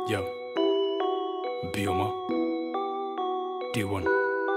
Yo, Bioma, D1.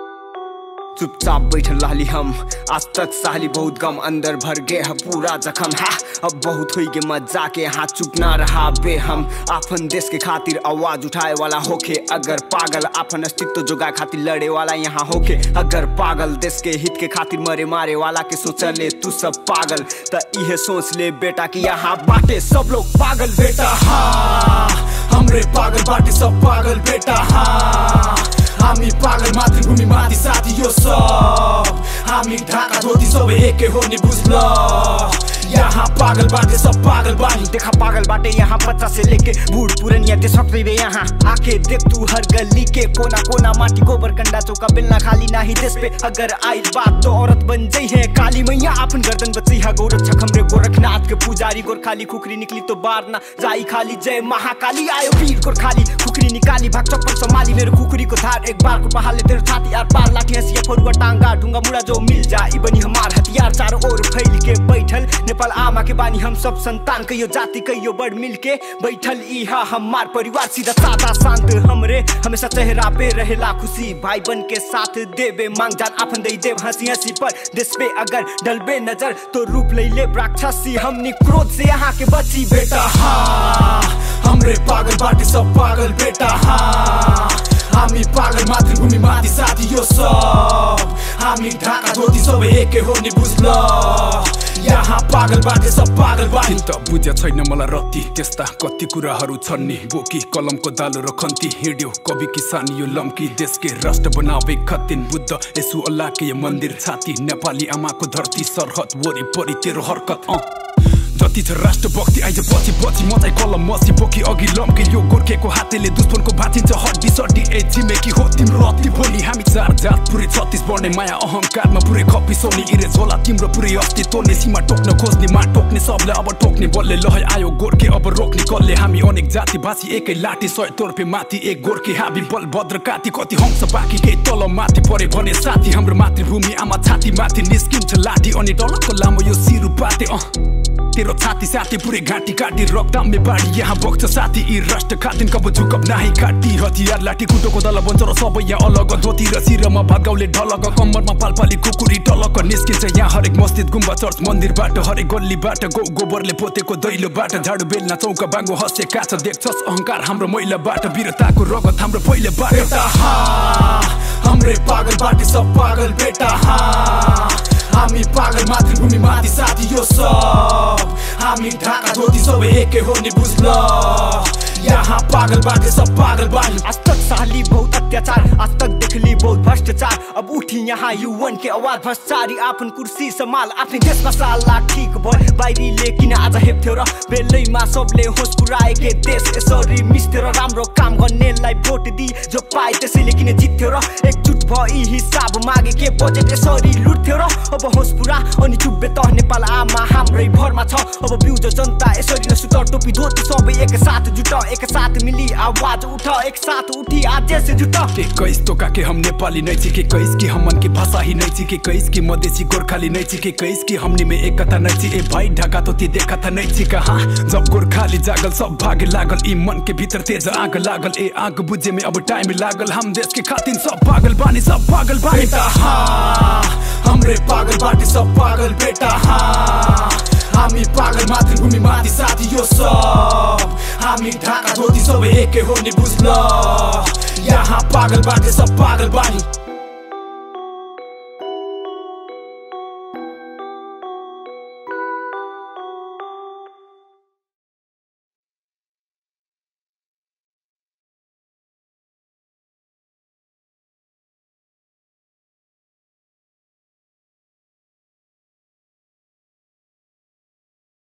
चुपचाप बैठल रहली हम आज तक सहली बहुत गम अंदर भर गे है पूरा जखम है अब बहुत हुई के मजा के यहाँ चुप ना रहा बे हम आपन देश के खातिर आवाज उठाए वाला होके अगर पागल आपन अस्तित्व जोगाए खातिर लड़े वाला यहाँ होके अगर पागल देश के हित के खातिर मरे मारे वाला के सोचले तू सब पागल त इहे सोच ले बेटा कि यहाँ बाटे सब लोग पागल बेटा हाँ हमरे पागल बाटे सब पागल बेटा हाँ हामी पागल मातृभूमि माथि साथी यो सब हामी ढाका धोती सबै एकै हो नि बुझ्ल यहाँ पागल बाटे सब पागल बानी देखा पागल बाटे यहाँ बच्चा से लेके बूढ़ पुरनिया दे सकते वे यहाँ आके देख तू हर गली के कोना कोना माटी गोबर कंडा चौका बेलना खाली नाही देश पे अगर आई बात तो औरत बन जाई है काली मैया अपन गर्दन बची है गौरव छकम रे गोरखनाथ के पुजारी गोरखाली खुखरी निकली तो बार ना जाई खाली जय महाकाली आयो वीर गोरखाली खुखरी निकाली भाग चप्पल संभाली मेरो खुखरी को धार एक बार को पहाले तेरे छाती यार पार लाठी हंसिया फरुआ टांगा ढूंगा मुड़ा जो मिल जाई बनी हमार हथियार चारों ओर फैल के बैठल नेपाल आमा के बानी हम सब संतान कहियो जाति कहियो बड़ मिल के बैठल इहा हमार परिवार सीधा सादा शांत हमरे हमेशा चेहरा पे रहेला खुशी भाई बन के साथ देवे मांग जान आपन दे देव हंसी हंसी पर देश पे अगर डलबे नजर तो रूप ले ले राक्षसी हमनी क्रोध से यहाँ के बची बेटा हाँ हमरे पागल बाटे सब पागल बेटा हाँ हामी पागल मातृभूमि माथि साथी यो सब हामी ढाका धोती सबै एकै हो नि बुझ्ल यहाँ पागल बाटे सब पागल बानी त बुझ्या छैन मलाई रत्ती त्यस्ता कति कुराहरू छन् नि बोकी कलमको दालो र खन्ती हिँड्यो कवि किसान यो लम्की देशके राष्ट्र बनावे खतिन बुद्ध यसु अल्लाहके यो मन्दिर छाती नेपाली आमाको धरती सरहद वरिपरि तेरो हरकत अँ जति छ राष्ट्रभक्ति आइज पछि पछि म चाहिँ कलम मसी बोकी अघि लम्के यो गोर्खेको हातेले दुश्मनको भाँचिन्छ हड्डी सड्डी ए छिमेकी हो तिम्रो अति भोलि हामी चार जात पुरै छत्तिस बढ्ने माया अहङ्कारमा पुरै खपिसौनी इरेज होला तिम्रो पुरै अस्तित्व ने सीमा टोक्न खोज्ने मा टोक्ने सबले अब टोक्ने बलले लहै आयो गोर्खे अब रोक्ने कसले हामी अनेक जाति भाषी एकै लाठी सय तोर्पे माथि एक गोर्खे हाबी बल भद्र काती कति हंस बाँकी केही तल माथि परे भने साथी हाम्रो मातृभूमि आमा छाती माथि निस्किन्छ लाठी अनि डलको लामो यो सिरु पाते अँ तेरो छाती साथी पुरै घाँटी काटी रक्तामे बाढी यहाँ बग्छ साथी यी राष्ट्र खातिन कब झुकप नाही काटी हतियार लाठी कुटोको दल बन्छ र सबै यहाँ अलग धोती र शिरमा भागाउले ढलक कम्मरमा पालपाली कुकुरी टलक निस्किन्छ यहाँ हरेक मस्जिद गुम्बा चर्च मन्दिरबाट हरेक गल्लीबाट गौ गोबरले पोतेको दैलोबाट झाडु बेल्ना चौका बाङ्गो हँसे काछ देख्छस् अहङ्कार हाम्रो महिलाबाट वीरताको रगत हाम्रो पहिलेबाट बेटा हाँ हमरे पागल बाटे सब पागल बेटा हाँ हामी पागल मातृभूमि माथि साथी यो सब हामी ढाका धोती सबै एकै हो नि बुझ्ल यहाँ पागल बाटे सब पागल बानी आज तक सहली बहुत अत्याचार आज तक देखली बहुत भ्रष्टाचार अब उठी यहाँ युवन के आवाज भ्रष्टाचारी आफ्नो कुर्सी सम्हाल आफ्नो देशमा साला ठिक भयो बाहिरी लेकिन आज हेप्थ्यो र बेलैमा सबले होस पुऱ्याएके देश यसरी मिस्थ्यो र राम्रो काम गर्नेलाई भोट दि जो पाए त्यसैले किन जित्थ्यो र एकजुट भई हिसाब मागे के बजेट यसरी लुट्थ्यो र अब होस पुरा अनि चुब्बे त नेपाल आमा हाम्रै भरमा छ अब बिउज जनता यसरी न सुत टोपी धोती सबै एकसाथ जुट एकसाथ मिली आवाज उठ एक साथ उठी आज से जुट के कैस तो का के हम नेपाली नहीं छी के कैस की हमन की भाषा ही नहीं छी के कैस की मधेसी गोरखाली नहीं छी के कैस की हमनी में एकता नहीं छी ए भाई ढाका तो ती देखा था नहीं छी कहाँ जब गोरखाली जागल सब भागे लागल ई मन के भीतर तेज आग लागल ए आग बुझे में अब टाइम लागल हम देश के खातिर सब पागल बानी सब पागल बानी बेटा हाँ हमरे पागल बाटे सब पागल बेटा हाँ हामी पागल मातृभूमि माथि साथी यो सब हामी ढाका धोती सबै एकै हो नि बुझ्ल यहाँ पागल बाटे सब पागल बानी